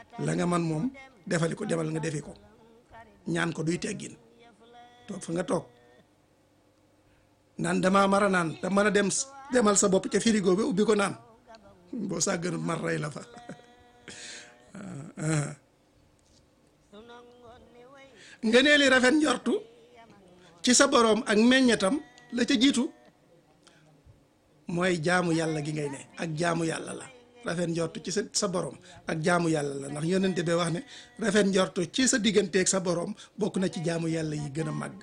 la nga man moom defali ko demal nga defi ko ñaan ko duy teggin toog fa nga toog naan damaa mara naan da mën a dem demal sa bopp ca frigo bi ubbi ko naan boo sàggan mar rey la fa nga nee li rafet njortu ci sa boroom ak meññetam la ca jiitu mooy jaamu yàlla gi ngay ne ak jaamu yàlla la rafet njortu ci sa sa boroom ak jaamu yàlla la ndax yonente bi wax ne rafet njortu ci sa digganteeg sa boroom bokk na ci jaamu yàlla yi gën a màgg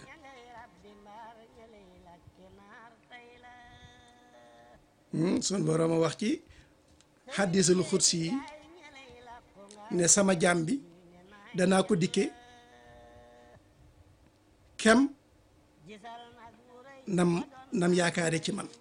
sun boroom a wax ci xaddisul xudsi yi ne sama jaam bi danaa ko dikke kem nam nam yaakaare ci man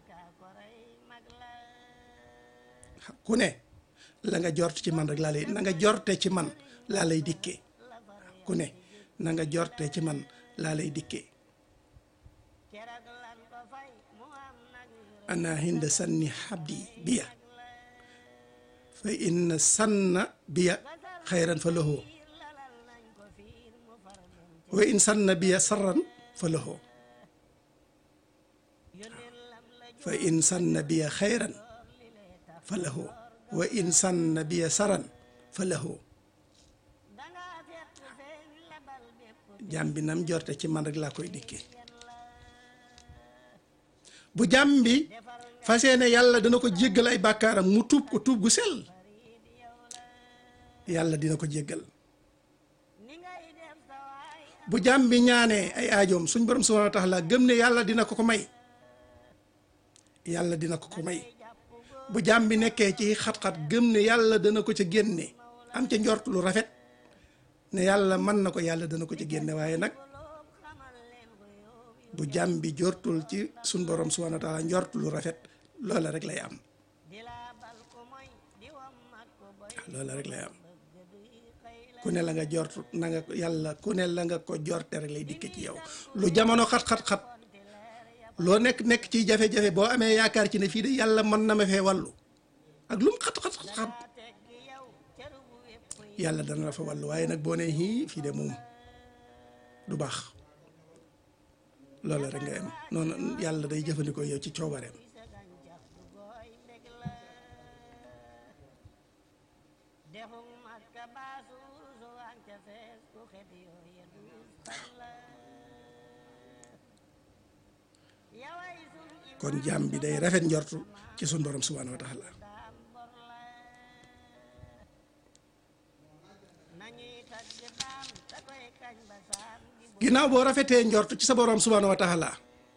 ku ne la nga jort ci man rek laa lay na nga jorte ci man laa lay dikkee ku ne na nga jorte ci man laa lay dikkee ana hinda sanni xabdi biya fa inna sanna biya xayran fa lahu wa in sanna biya sarran fa lahu fa in sanna biya xayran fa lahu wa in sanna biya saran fa lahu jàmm bi nam jorte ci man rek laa koy dikkee bu jàmm bi fas yéene yàlla dana ko jéggal ay bàkkaaram mu tuub ko tuub gu sell yàlla dina ko jéggal bu jàmm bi ñaanee ay aajoom suñ borom subhaanahu wa taala gëm ne yàlla dina ko ko may yàlla dina ko ko may bu jàmm bi nekkee ci xat-xat gëm ne yàlla dana ko ca génne am ca njort lu rafet ne yàlla mën na ko yàlla dana ko ca génne waaye nag bu jàmm bi jortul ci suñ borom subhaanahu wa taala njort lu rafet loola rek lay am loola rek lay am ku ne la nga jort na nga yàlla ku ne la nga ko jorte rek lay dikke ci yow lu jamono xat-xat-xat loo nekk nekk ci jafe-jafe boo amee yaakaar ci ne fii de yàlla mën na ma fee wàllu ak lu mu xat-xat-xat yàlla dana la fa wàllu waaye nag boo nee hii fii de moom du baax loola rek nga am noonu yàlla day jëfandikoo yow ci coobareem kon jaam bi day rafet njortu ci sun borom subhaanahu wa taala ginnaaw boo rafetee njortu ci sa borom subhaanahu wa taala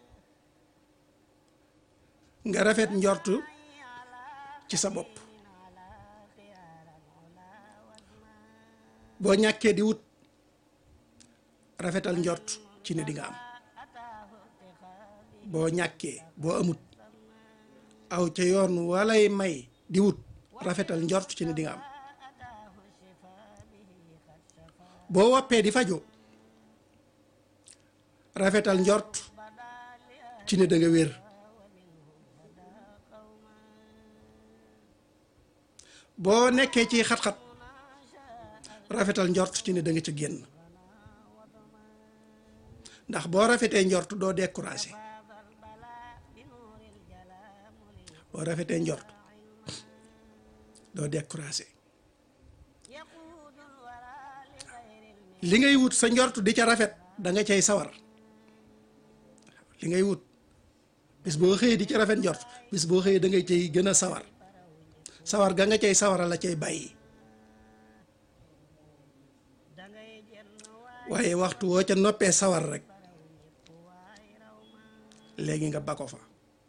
nga rafet njortu ci sa bopp boo ñàkkee di wut rafetal njort ci ne di nga am boo ñàkkee boo amut aw ca yoon walay may di wut rafetal njort ci ne di nga am boo woppee di faju rafetal njort ci ne da nga wér boo nekkee ci xat-xat rafetal njort ci ne da nga ca génn ndax boo rafetee njort doo découragé boo rafetee njort doo découragé li ngay wut sa njort di ca rafet da nga cay sawar li ngay wut bis boo xëyee di ca rafet njort bis boo xëyee da ngay cay gën a sawar sawar ga nga cay sawara la cay bàyyi waaye waxtu woo ca noppee sawar rek léegi nga ba ko fa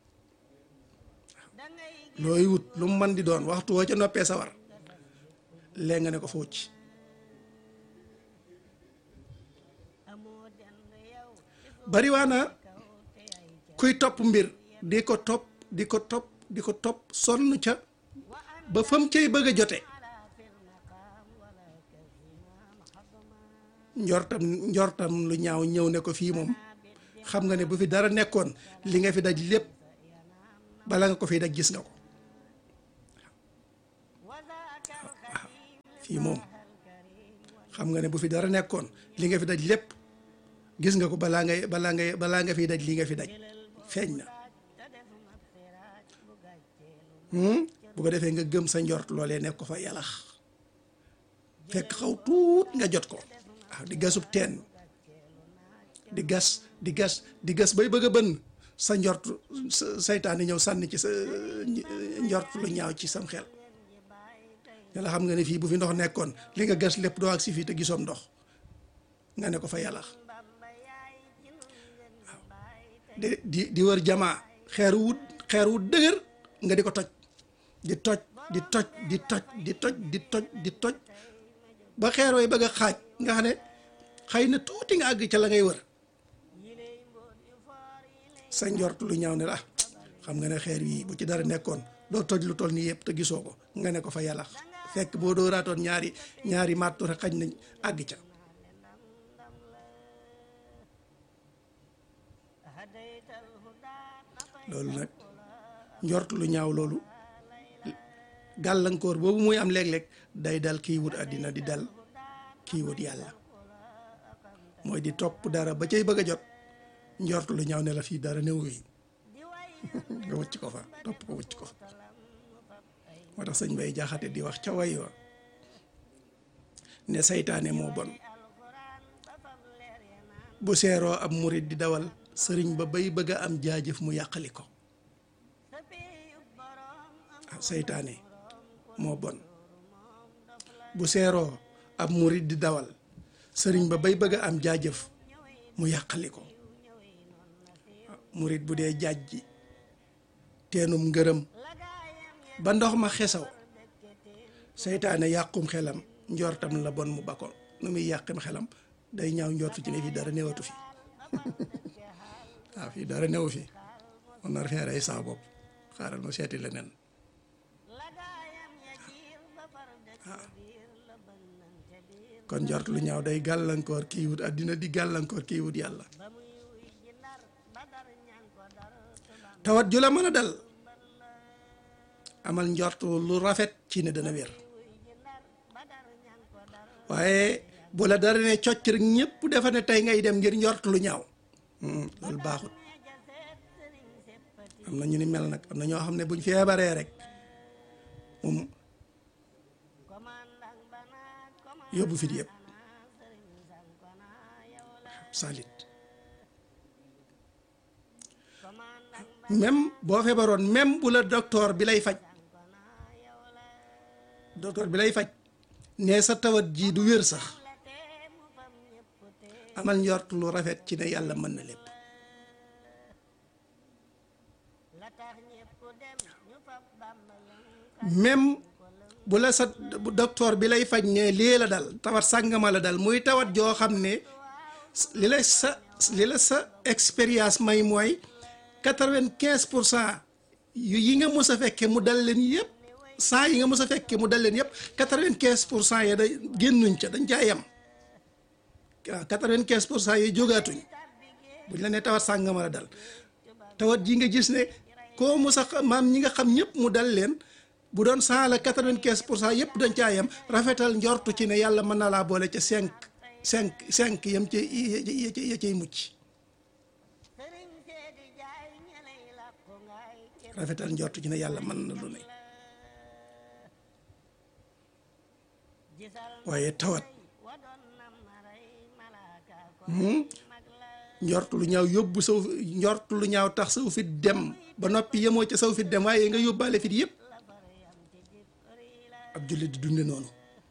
looy wut lu mu mën di doon waxtu woo ca noppee sawar léegi nga ne ko fa wucc bariwaana kuy topp mbir di ko topp di ko topp di ko topp sonn ca ba fam cay bëgg a jote njortam njortam lu ñaaw ñëw ne ko fii moom xam nga ne bu fi dara nekkoon li nga fi daj lépp bala nga ko fi daj gis nga ko waaw fii moom xam nga ne bu fi dara nekkoon li nga fi daj lépp gis nga ko balaa ngay balaa ngay balaa nga fiy daj li nga fi daj feeñ na bu ko defee nga gëm sa njort loolee nekk ko fa yàllax fekk xaw tuut nga jot ko waaw di gasub teen di gas di gas di gas bay bëgg a bënn sa njort saytaani ñëw sànni ci sa njort lu ñaaw ci sam xel yàlla xam nga ne fii bu fi ndox nekkoon li nga gas lépp doo ak si fii te gisoom ndox nga ne ko fa yàllax waaw di di di wër jamaa xeer wut xeer wut dëgër nga di ko toj di toj di toj di toj di toj di toj di toj ba xeer way bëgg a xaaj nga xam ne xëy na tuuti nga àgg ca la ngay wër sa njort lu ñaaw ne la xam nga ne xeer yi bu ci dara nekkoon doo toj lu toll nii yëpp te gisoo ko nga ne ko fa yàlla fekk boo doo raatoon ñaari ñaari màttu rek xañ nañ àgg ca loolu nag njort lu ñaaw loolu gàllankoor boobu muy am léeg-léeg day dal kii wut àddina di dal kii wut yàlla mooy di topp dara ba cay bëgg a jot njort lu ñaaw ne la fii dara néew yi nga wëcc ko fa topp ko wëcc ko fa moo tax sëñ bay jaxate di wax ca way wa ne saytaane moo bon bu seeroo ab murit di dawal sëriñ ba bay bëgg a am jaajëf mu yàqali ko ah saytaane moo bon bu seeroo ab murit di dawal sëriñ ba bay bëgg a am jaajëf mu yàqali ko murit bu dee jaaj ji teenum ngërëm ba ndox ma xesaw seytaane yàqum xelam njortam la bon mu bakko nu muy yàqim xelam day ñaaw njortu ci ne fii dara newatu fi waaw fii dara newu fi on nar fee rey saa bopp xaaral ma seeti leneen waaw kon njort lu ñaaw day gàllankoor kii wut àddina di gàllankoor kii wut yàlla tawat ju la mën a dal amal njort lu rafet ci ne dana wér waaye bu la dara ne cocc rek ñëpp defa ne tey ngay dem ngir njort lu ñaaw loolu baaxut am na ñu ni mel nag am na ñoo xam ne buñ feebaree rek moom yóbbu fit yëpp salit même boo feebaroon même bu la docteur bi lay faj docteur bi lay faj ne sa tawat ji du wér sax amal njort lu rafet ci ne yàlla mën na lépp même bu la sa docteur bi lay faj ne lii la dal tawat sàngama la dal muy tawat joo xam ne li la sa li la sa expérience may mooy quatre-vingt-quinze pour cent yu yi nga mës a fekke mu dal leen yëpp saa yi nga mës a fekke mu dal leen yëpp quatre-vingt-quinze pour cent ya da génnuñ ca dañ caa yem waaw quatre-vingt-quinze pour cent yi jógaatuñ buñ la ne tawat sàngama la dal tawat ji nga gis ne koo mës a maam ñi nga xam ñëpp mu dal leen bu doon saa la quatre-vingt-quinze pour cent yëpp dañ caa yem rafetal njortu ci ne yàlla mën na laa boole ca cinq cinq cinq yam ci ya cay mucc rafetal njortu ci ne yàlla mën na lu ne waaye tawat njortu lu ñaaw yóbbu saw njortu lu ñaaw tax saw fit dem ba noppi yemoo ca saw fit dem waaye nga yóbbaale fit yëpp ab jullit di dunde noonu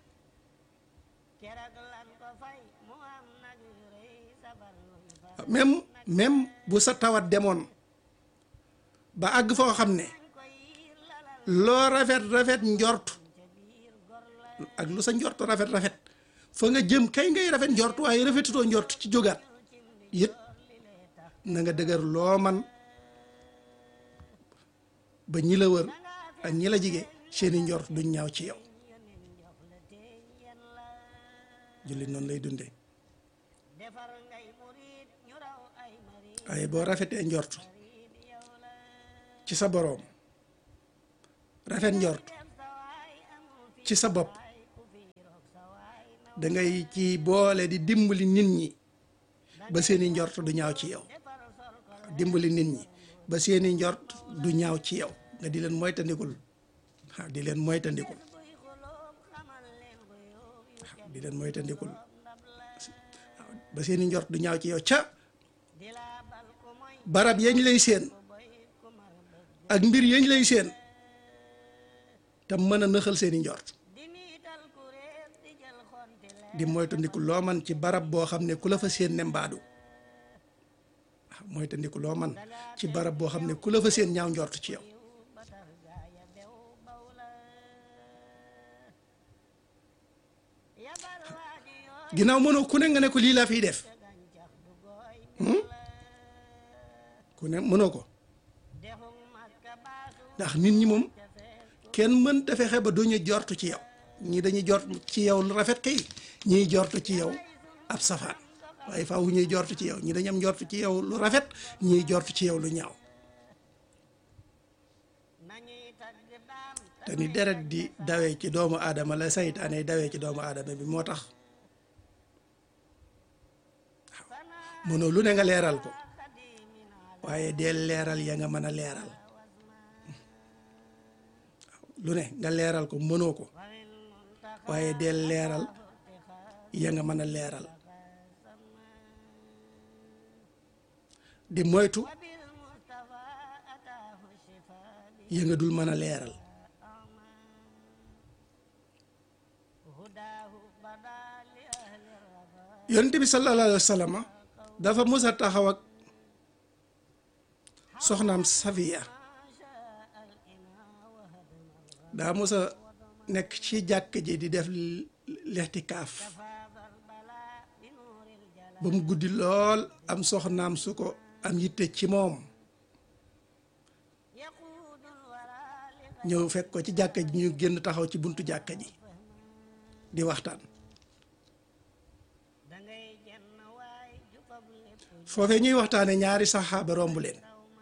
même même bu sa tawat demoon ba àgg foo xam ne loo rafet rafet njort ak lu sa njort rafet rafet fa nga jëm kay ngay rafet njort waaye rafetutoo njort ci jógaat it na nga dëgër loo man ba ñi la wër ak ñi la jige seeni njort duñ ñaaw ci yow jullit noonu lay dundee waaye boo rafetee njort ci sa boroom rafet njort ci sa bopp da ngay ci boole di dimbali nit ñi ba seeni njort du ñaaw ci yow dimbali nit ñi ba seeni njort du ñaaw ci yow nga di leen moytandikul waaw di leen moytandikul waaw di leen moytandikul waaw ba seeni njort du ñaaw ci yow ca barab yañ lay seen ak mbir yañ lay seen te mën a nëxal seeni njort di moytandiku loo man ci barab boo xam ne ku la fa seen ne mbaadu waaw moytandiku loo man ci barab boo xam ne ku la fa seen ñaaw njort ci yow ginnaaw mënoo ku ne nga ne ko lii laa fiy def ku ne mënoo ko ndax nit ñi moom kenn mënta fexe ba duñu jortu ci yow ñii dañuy jort ci yow lu rafet kay ñiy jortu ci yow ab safaan waaye faaw ñuy jortu ci yow ñi dañu am jortu ci yow lu rafet ñiy jortu ci yow lu ñaaw te ni deret di dawee ci doomu aadama la saytaane dawee ci doomu aadama bi moo tax waaw mënoo lu ne nga leeral ko waaye deel leeral ya nga mën a leeral lu ne nga leeral ko mënoo ko waaye deel leeral ya nga mën a leeral di moytu ya nga dul mën a leeral yonent bi sallallahu alayhi wa sallam dafa mës a taxaw ak soxnaam Safiya daa mës a nekk ci jàkk ji di def lextikaaf ba mu guddi lool am soxnaam su ko am yitte ci moom ñëw fekk ko ci jàkka ji ñu génn taxaw ci buntu jàkka ji di waxtaan foofee ñuy waxtaane ñaari saxaaba romb leen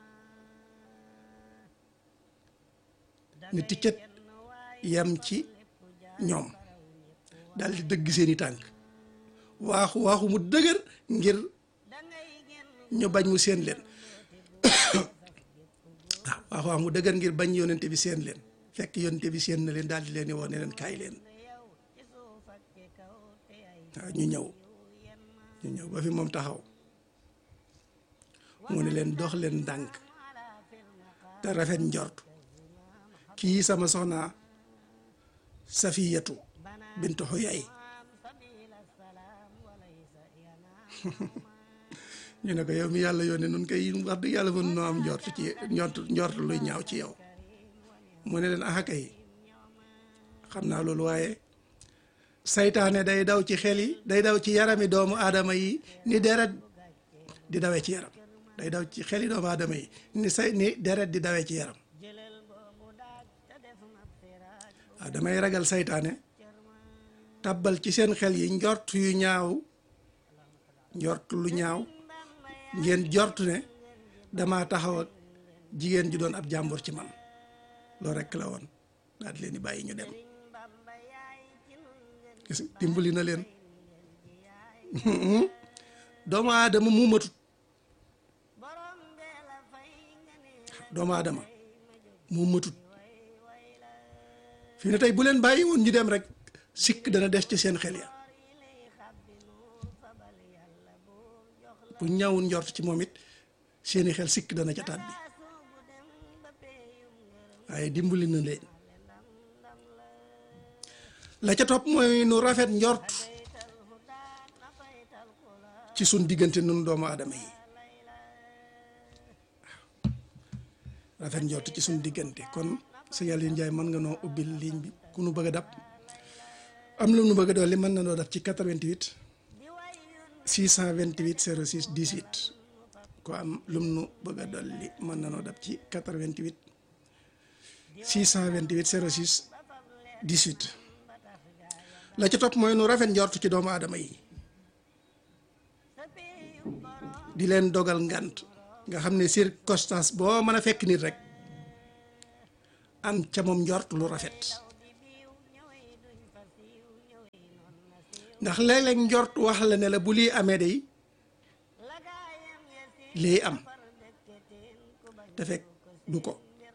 ni ticcat yam ci ñoom dal di dëgg seeni tànk waaxu waaxu mu dëgër ngir ñu bañ mu seen leen waaw waaxu waaxu mu dëgër ngir bañ yonente bi seen leen fekk yonente bi seen na leen daal di leen di woon ne leen kaay leen waaw ñu ñëw ñu ñëw ba fi moom taxaw mu ne leen dox leen ndànk te rafet njort kii sama soxna safiyatu bintu xuyay ñu ne ko yow mi yàlla yónnee nun koy wax dëgg yàlla mën noo am njort ci njort njort luy ñaaw ci yow mu ne leen axa kay xam naa loolu waaye saytaane day daw ci xel yi day daw ci yarami doomu aadama yi ni deret di dawee ci yaram day daw ci xel yi doomu aadama yi ni say ni deret di dawee ci yaram waaw damay ragal saytaane tàbbal ci seen xel yi njort yu ñaaw njort lu ñaaw ngeen jort ne dama taxaw ak jigéen ju doon ab jàmbur ci man loolu rekk la woon daal di leen di bàyyi ñu dem gis dimbali na leen doomu aadama mu matut doomu aadama mu matut fii ne tey bu leen bàyyi woon ñu dem rek sikk dana des ci seen xel ya bu ñaawul njort ci moom it seeni xel sikk dana ca tàbbi waaye dimbali na leen la ca topp mooy nu rafet njort ci sun diggante nun doomu aadama yi rafet njort ci sun diggante kon sëñ Aliou Ndiaye mën nga noo ubbil ligne bi ku nu bëgg a dab am lu nu bëgg a dolli mën na noo dab ci 88 628 06 18 ko am lum nu bëgg a dolli mën na noo dab ci 88 628 06 18 la ca topp mooy nu rafet njort ci doomu aadama yi di leen dogal ngant nga xam ne circonstance boo mën a fekk nit rek am ca moom njort lu rafet ndax léeg-léeg njort wax la ne la bu lii amee day lii am te fekk du ko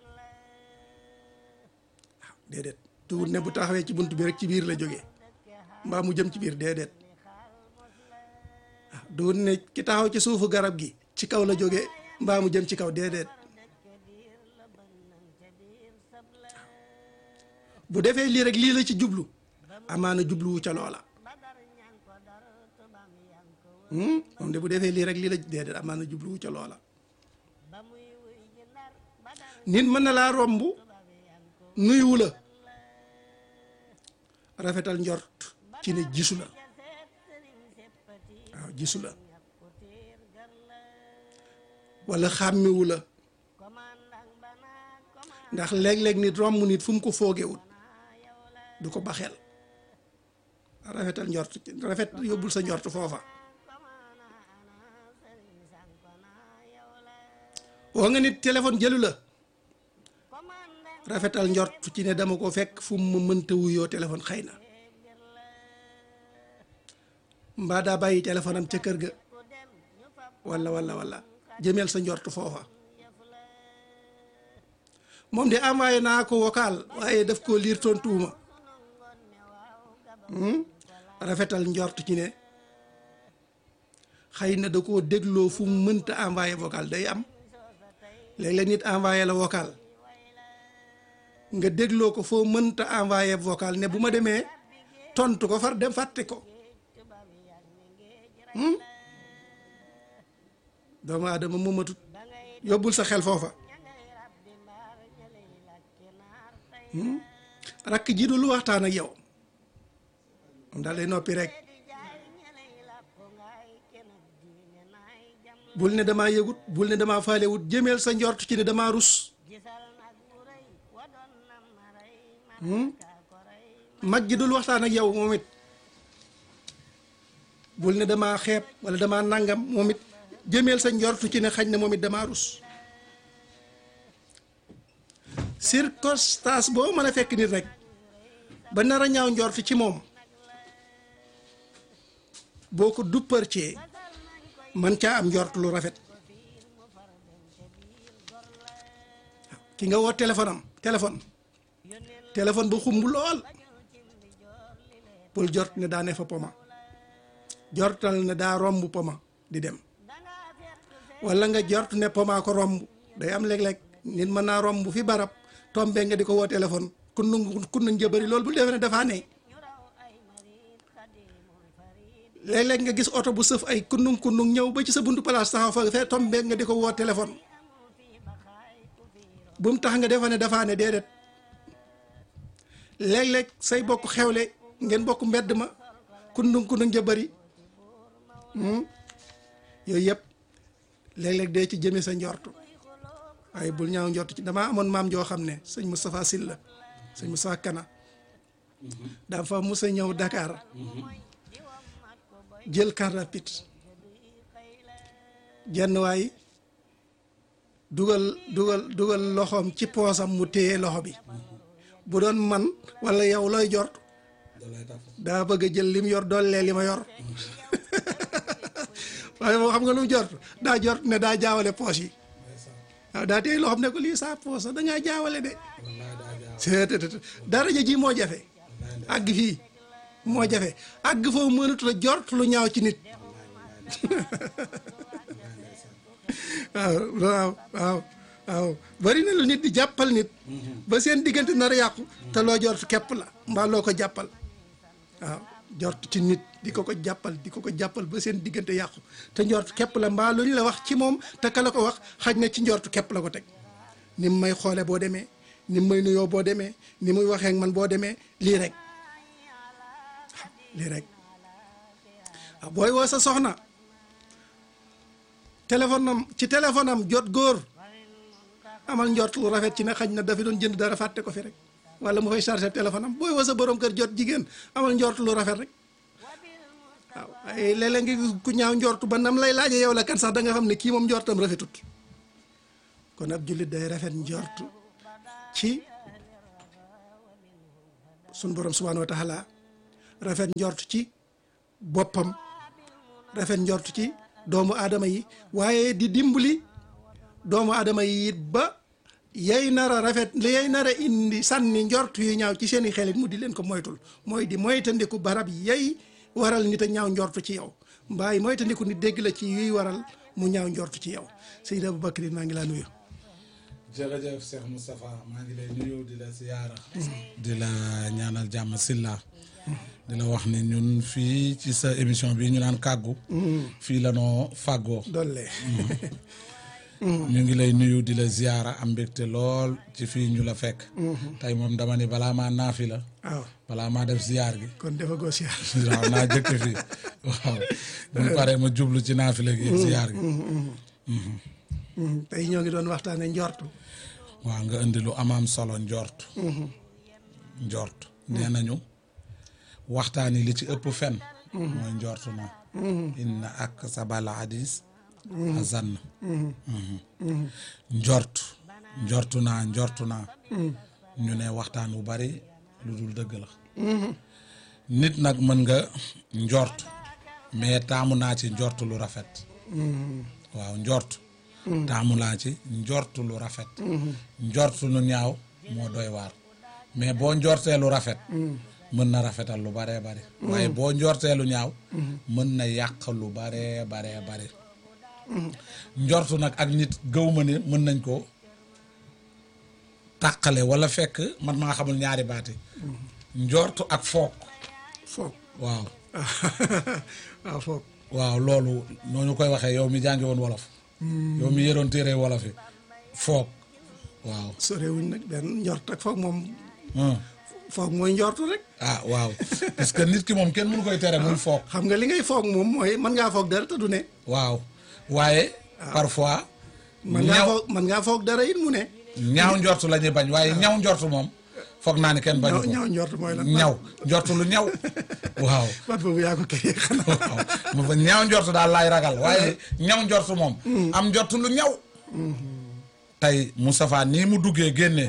waaw déedéet tuut ne bu taxawee ci bunt bi rek ci biir la jógee mbaa mu jëm ci biir déedéet waaw duut ne ki taxaw ci suufu garab gi ci kaw la jógee mbaa mu jëm ci kaw déedéet bu defee lii rek lii la ci jublu amaana jubluwu ca loola moom de bu defee lii rek lii la déedéet amaana jubluwu ca loola nit mën na laa romb nuyuwu la rafetal njort ci ne gisu la waaw gisu la wala xàmmiwu la ndax léeg-léeg nit romb nit fu mu ko foogewut du ko baxel rafetal njort rafet yóbbul sa njort foofa woo nga nit téléphone jëlu la rafetal njort ci ne dama ko fekk fu mu mënta wuyoo téléphone xëy na mbaa daa bàyyi téléphone am ca kër ga walla walla walla jëmeel sa njort foofa moom de envoyé naa ko vocal waaye daf koo liir tontuwuma rafetal njort ci ne xëy na da koo dégloo fu mu mënta envoyé vocal day am léeg-léeg nit envoyé la vocal nga dégloo ko foo mënta envoyé vocal ne bu ma demee tontu ko far dem fàtte ko doomu aadama moomatut yóbbul sa xel foofa rakk ji du lu waxtaan ak yow moom daal day noppi rek bul ne damaa yëgut bul ne damaa faalewut jëmeel sa njort ci ne damaa rus mag ji dul waxtaan ak yow moom it bul ne damaa xeeb wala damaa nangam moom it jëmeel sa njortu ci ne xañ na moom it damaa rus circonstance boo mën a fekk nit rek ba nar a ñaaw njort ci moom boo ko dupparcee man caa am njort lu rafet ki nga woo téléphone am téléphone téléphone ba xumb lool bul jort ne daa ne fa poma jortal ne daa romb poma di dem wala nga jort ne poma ko romb day am léeg-léeg nit mën naa romb fi barab tombe nga di ko woo téléphone kun nu kun nu njëbëri loolu bul defee ne dafaa ne léeg-léeg nga gis oto bu sëf ay kunnung kunnung ñëw ba ci sa buntu place taxaw fa fee tombe nga di ko woo téléphone bu mu tax nga defa ne dafaa ne déedéet léeg-léeg say bokk xewle ngeen bokk mbedd ma kunnung kunnung ja bëri yooyu yëpp léeg-léeg dee ci jëme sa njortu waaye bul ñaaw njortu ci damaa amoon maam joo xam ne sëñ Moustapha Sylla sëñ Moustapha Kana dafa musa ñëw Dakar jël carte rapide jenn waay dugal dugal dugal loxoom ci poosam mu téye loxo bi bu doon man walla yow looy jort daa bëgg a jël lim yor doole li ma yor waaye moo xam nga lu mu jort daa jort ne daa jaawale poos yi waaw daa téye loxoom ne ko lii saa poos da ngaa jaawale de seetet daraja ji moo jafe àgg fii moo jafe àgg foofu mënatu la jort lu ñaaw ci nit waaw waaw waaw waaw bari na lu nit di jàppal nit ba seen diggante nar a yàqu te loo jort képp la mbaa loo ko jàppal waaw jort ci nit di ko ko jàppal di ko ko jàppal ba seen diggante yàqu te njort képp la mbaa lu ñu la wax ci moom te ka la ko wax xaj na ci njort képp la ko teg ni mu may xoole boo demee ni mu may nuyoo boo demee ni muy waxee ak man boo demee lii rek lii rek waaw booy woo sa soxna téléphone am ci téléphone am jot góor amal njort lu rafet ci ne xaj na dafa doon jënd dara fàtte ko fi rek wala mu fay chargé téléphone am booy woo sa borom kër jot jigéen amal njort lu rafet rek waaw ay léeg-léeg nga ku ñaaw njort ba nam lay laaje yow la kan sax da nga xam ne kii moom njortam rafetut kon ab jullit day rafet njort ci sun borom subhanahu wa taala rafet njort ci boppam rafet njort ci doomu aadama yi waaye di dimbali doomu aadama yi it ba yay nar a rafet li yay nar a indi sànni njort yu ñaaw ci seeni xelit mu di leen ko moytul mooy di moytandiku barab yay waral nit a ñaaw njort ci yow mbaay moytandiku nit dégg la ci yuy waral mu ñaaw njort ci yow Seydi Aboubacry maa ngi laa nuyu jërëjëf Cheikh Moustapha maa ngi lay nuyu di la siyaara di la ñaanal jàmm silla di la wax ni ñun fii ci sa émission bi ñu naan kàggu fii la noo fàggoo dolle ñu ngi lay nuyu di la ziyaara am mbégte lool ci fii ñu la fekk tey moom dama ni balaa maa naafi la waaw balaa maa def ziyaar gi kon dafa goo siyaar waaw naa jëkk fii waaw bu paree ma jublu ci naafi la gi ziyaar gi tey ñoo ngi doon waxtaane njortu waaw nga indi lu amaam solo njort njort nee nañu waxtaan yi li ci ëpp fen mooy njort na inna ak sabal hadis azann njort njortu naa njortu naa ñu ne waxtaan wu bari lu dul dëgg la nit nag mën nga njort mais taamu naa ci njort lu rafet waaw njort taamu laa ci njort lu rafet njort lu ñaaw moo doy waar mais boo njortee lu rafet mën na rafetal lu baree bari waaye boo njortee lu ñaaw mën na yàq lu baree baree bari njortu nag ak nit gëw ma ne mën nañ ko tàqale wala fekk man maa xamul ñaari baati njortu ak foog foog waaw waaw foog waaw loolu noonu koy waxee yow mi jàngi woon wolof yow mi yëroon téere wolof yi foog waaw sorewuñ nag benn njort ak foog moom ah foog mooy njortu rek ah waaw parce que nit ki moom kenn mënu koy tere muy foog xam nga li ngay foog moom mooy mën ngaa foog dara te du ne waaw waaye parfois mën ngaa ñaw foog mën ngaa foog dara it mu ne ñaaw njortu la ñuy bañ waaye ñaw njortu moom foog naa ni kenn bañu ñaw ko ñaaw njort mooy lan ñaw njortu lu ñaw waaw baat boobu yaa ko kii xanaa waaw ma fa ñaaw njortu daal laay ragal waaye ñaw njortu moom am njortu lu ñaw tey Moustapha nii mu duggee génnee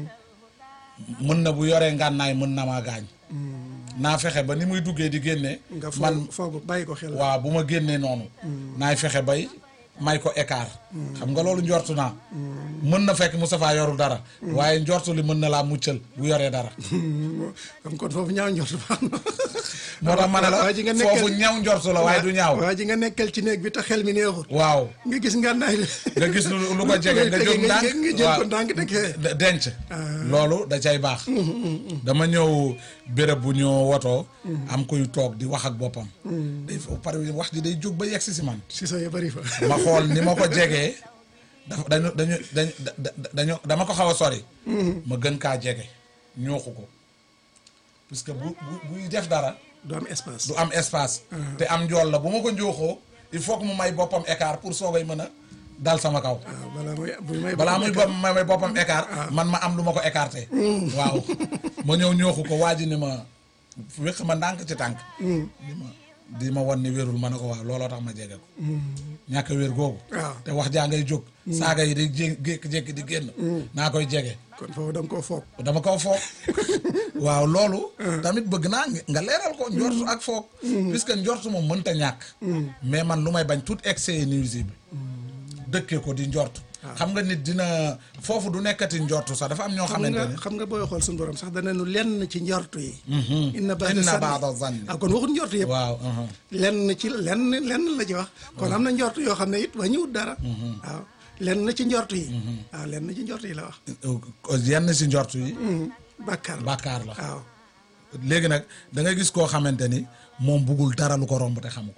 mën na bu yoree ngànnaay mën na maa gaañ naa fexe ba ni muy duggee di génnee nga man foog foog bàyyi ko xel waaw bu ma génnee noonu naay fexe bay may ko écart xam nga loolu njortu naa mën na fekk Moustapha yorul dara waaye njortu li mën na laa muccal bu yoree dara comme kon foofu ñaaw njort baax na moo tax ma ne waa ji nga la nekkal foofu ñaw njortu la waaye du ñaaw waa ji nga nekkal ci néeg bi te xel mi neexut waaw nga gis ngànnaay la nga gis lu lu ko jege nga jóg ndànk nga jël ko waaw ndànk teg fee de- denc loolu da cay baax dama ñëw béréb bu ñu wotoo am kuy toog di wax ak boppam day fa pare wax ji day jóg ba yegg si si man si sa ya bëri fa ma xool ni ma ko jegee dafa dañu dañu dañu dañu dama ko xaw a sori ma gën kaa jege ñooxu ko puisque bu bu buy def dara du am espace du am espace te am njool la bu ma ko njooxoo il faut que mu may boppam écart pour soogay mën a dal sama kaw waaw balaa muy bu may balaa muy bopp may may boppam écart man ma am lu ma ko écarté waaw ma ñëw ñooxu ko waa ji ni ma wéq ma ndànk ci tànk di ma di ma wan ni wérul ma ne ko waaw looloo tax ma jege ko ñàkk a wér googu waaw te wax jaa ngay jóg saaga yi di jé jékki-jékki di génn naa koy jege kon foofu da nga koo foog dama ko foog waaw loolu tamit bëgg naa nga leeral ko njortu ak foog puisque njortu moom mënta ñàkk mais man lu may bañ tout excès est nuisible dëkkee ko di njortu xam nga nit dina foofu du nekkati njortu sax dafa am ñoo xam xamante nga ne xam nga booy xool suñu borom sax dana nu lenn ci njortu yi inna baada inna zanni baada zanni ah kon waxut njortu yëpp waaw uh-huh. lenn ci lenn lenn la ci wax kon am na njortu yoo xam ne it wàññiwut dara waaw lenn ci njortu yi waaw lenn ci njortu yi la wax yenn si njortu yi bàkkaar la bàkkaar la waaw léegi nag da ngay gis koo xamante ni moom buggul dara lu ko romb te xamu ko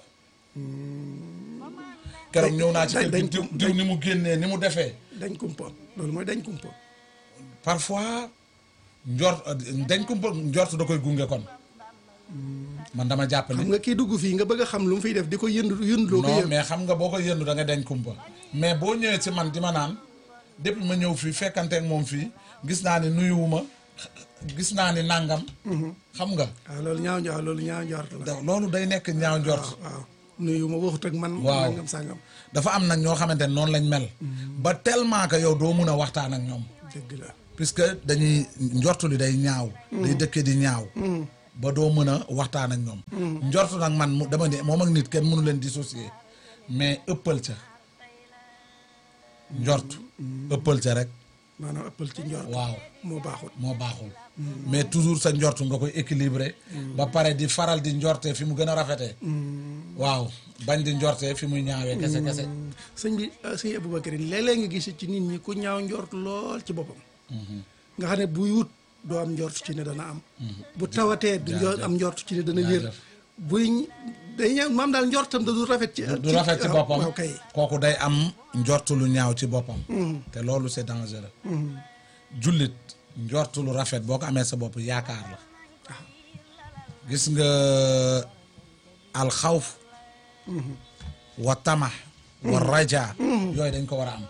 keroog ñëw naa ci dañ- kër dañ gi diw ko- diw ni mu génnee ni mu defee dañ kumpo loolu mooy dañ kumpo parfois njort dañ ko njort da koy gunge kon man dama jàpp xam ni nga kii dugg fii nga bëgg a xam lu mu fiy def di ko yënd yëndloo ko non yëg mais xam nga boo ko yëndu da nga dañ kumpa mais boo ñëwee ci man di ma naan depuis ma ñëw fii fekkante ak moom fii gis naa ni nuyuwuma gis naa ni nangam xam nga waaw loolu ñaaw njort loolu ñaaw njort la da- loolu day nekk ñaaw njort waaw nuyu ma waxut ak man Waaw. nangam sàngam dafa am nag ñoo xamante ne noonu lañ mel ba tellement que yow doo mun a waxtaan ak ñoom dëgg la puisque dañuy njortu li day ñaaw day dëkke di ñaaw ba doo mën a waxtaan ak ñoom njortu nag man mu dama ne moom ak nit kenn mënu leen dissocier mais ëppal ca njort ëppal ca rek maanaam ëppal ci njort waaw moo baaxul moo baaxul mais toujours sa njort nga koy équilibré ba pare di faral di njorte fi mu gën a rafetee waaw bañ di njorte fi muy ñaawee kese kese sëñ bi sëñ Aboubacar léeg-léeg nga gis ci nit ñi ku ñaaw njort lool ci boppam nga xam ne buy wut doo am njort ci ne dana am bu tawatee du njort am njort ci ne dana wér jaajëf. buy day ñaaw maam daal njortam da du rafet ci du rafet ci waaw, boppam waaw kay kooku day am njort lu ñaaw ci boppam te loolu c'est dangereux jullit njort lu rafet boo ko amee sa bopp yaakaar la gis nga alxawf wa tama wa raja yooyu dañ ko war a am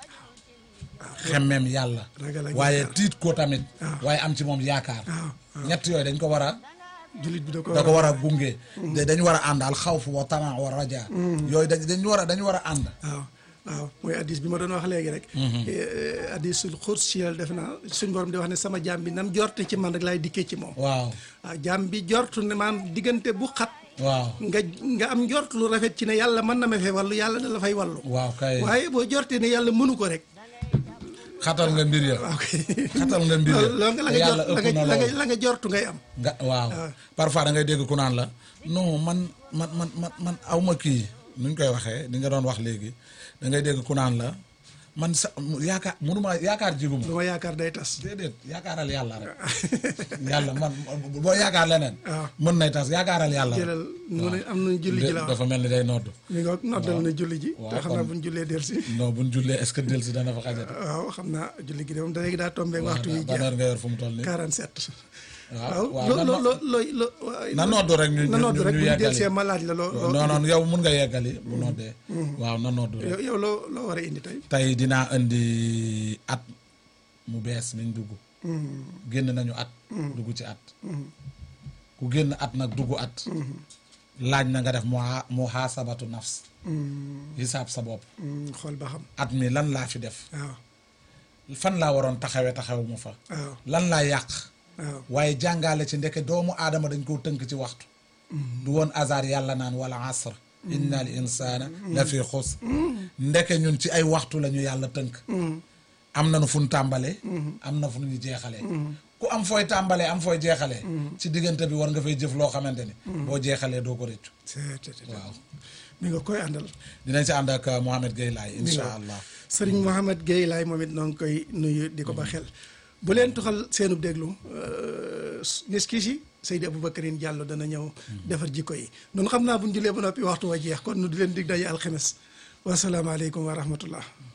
xemmeem yàlla Ragal ak waaye yaakaar. tiit ko tamit waaw. waaye am ci moom yaakaar waaw ñett yooyu dañ ko war a jullit bi da ko da ko war a gunge da- dañu war a ànd alxawf wa tama wa raja yooyu dañ dañu war a dañu war a ànd waaw waaw mooy addis bi ma doon wax léegi rek addisul xursiyal def naa suñ borom di wax ne sama jaam bi nam jorte ci man rek laay dikkee ci moom waaw waaw jaam bi jortu ne maam diggante bu xat waaw nga nga am njort lu rafet ci ne yàlla mën na ma fee wàllu yàlla da la fay wàllu waaw kay waaye boo jortee ne yàlla mënu ko rek xatal nga mbir ya waaw kay xatal nga mbir ya loolu nga la te nga yàlla jort la ëpp na nga la nga loolu la nga jortu ngay am nga waaw parfois da ngay dégg ku naan la non man man man man man aw ma kii nuñ koy waxee ni nga doon wax léegi da ngay dégg ku naan la man sa yaakaar mënuma yaakaar jiguma lu ma yaakaar day tas déedéet yaakaaral yàlla rek yàlla man boo yaakaar leneen waaw. mën nay tas yaakaaral yàlla rek jëlal mu ne am nañu julli ji la wax dafa mel ni day nodd mi nga noddal na julli ji waaw, te xam naa kon- buñ jullee del si non buñ jullee est-ce que del si dana fa xajati waaw xam naa julli gi de moom da léegi daa tombé waxtu wi ban jeex heure nga yor fu mu toll nii 47 waaw waaw loo na loo no- loo looy loo na noddu rek ñu na ñu- noddu ñu- rek ñu bu ñu yeggali. delsee ma laaj la loo loo non non yow mun nga yeggali bu noddee waaw na noddu rek yow yow loo loo war a indi tey tey dinaa indi at mu bees miñ dugg génn nañu at dugg ci at ku génn at nag dugg at laaj na nga def mu muhaasabatu nafs hisaab sa bopp xool ba xam at mi lan laa fi def waaw fan laa waroon taxawe taxawu mu fa waaw lan laa yàq waaw waaye jàngale ci ndeke doomu aadama dañ koo tënk ci waxtu du woon hasard yàlla naan wala asr inna al insana la fi xus ndeke ñun ci ay waxtu la ñu yàlla tënk am na nu fu ñu tàmbalee am na fu ñu jeexalee ku am fooy tàmbalee am fooy jeexalee ci diggante bi war nga fay jëf loo xamante ni boo jeexalee doo ko rëccu c'est c'est waaw mi nga koy àndal dinañ ci ànd ak Mohamed Gueye Laye insha allah sëriñ Mouhamed Gueye laay moom it noo ngi koy nuyu di ko ba xel bu leen tuxal seenub déglu nis kii si Seydi Aboubacarine Diallo dana ñëw defar jikko yi noonu xam naa bu ñu julee ba noppi waxtu wa jeex kon nu di leen dig daje alxemes wasalaamaaleykum wa rahmatullah